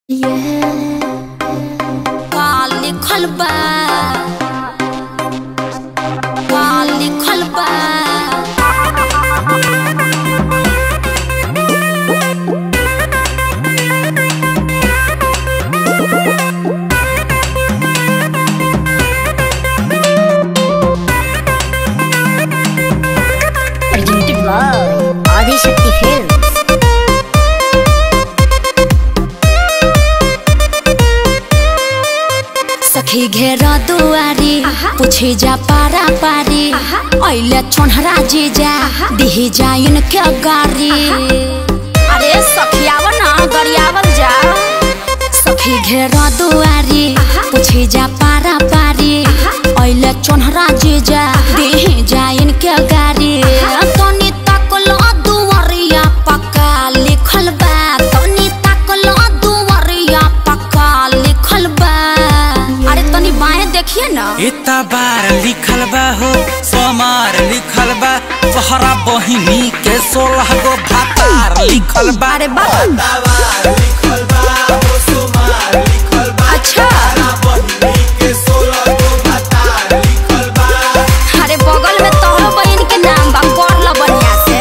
का लिखल बा का लिखल बा presented by Adi Shakti Films. सखी घेरा दुआरी पूछे जा पारा पारी ऐले छोनहरा जी जा दिही जाइन के गारी अरे सखियावन ना गरियावल जा सखी घेरा दुआरी पूछे जा पारा पारी ऐले छोनहरा जी जा दिही जाइन के गारी तनी तकलो दुआरिया पक्का लिखल बा तनी तकलो दुआरिया पक्का लिखल बा अरे तनी बाएं देखिए ना इतना बार लिखल बा हो सोमार लिखल बा तोहरा बहिनी के सोलह गो भातार लिखल बा अरे बाबा अच्छा अरे बगल में तोहरो बहन के नाम बा पढ़ ल बढ़िया से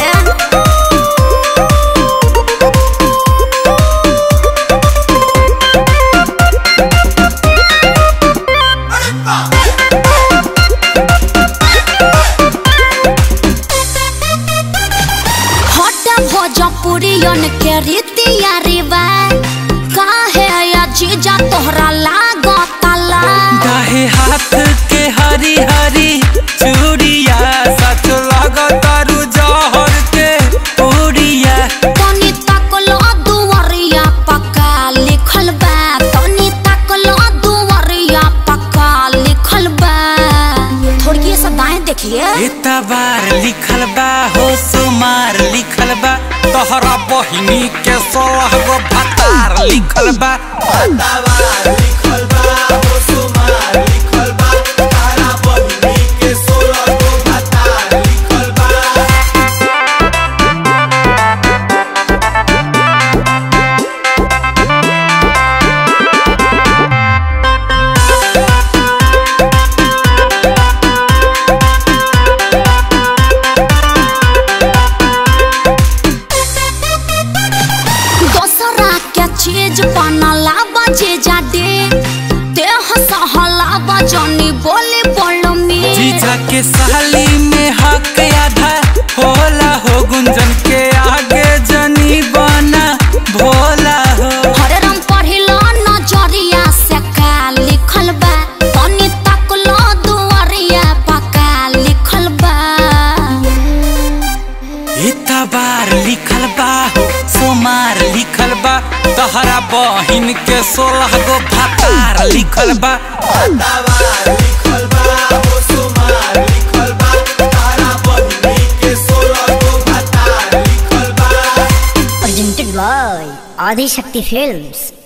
हटा भोजपुरियन के रीतिया रिवाज काहे अजीजा तोहरा लागता ला दाहे हाथ के हरी हरी चूड़िया सच लगतारू जहर के पूड़िया तनी तकलो दुवरिया पक्का लिखल बा तनी तकलो दुवरिया पक्का लिखल बा थोड़ी सा दाएं देखिए इतना बार लिखल बा हो सोमार लिखल बा तोहरा बहिनी के सोलह गो भातार लिखल बा दोसरा के चीज बनला बजे जाडे देह सहला बजनी बोले बोलो में जीजा के साली में हक आधा होला हो गुंजन के आगे जनी बना भोला हो हरे रंग पढ़िलो नजरिया से का लिखल बा तनी तकलो दुआरिया पका लिखल बा इतना बार लिखल बा हो सोमार लिखल बा तहरा बहिन के सोलह गो भातार लिखल बा Presented by Adi Shakti Films.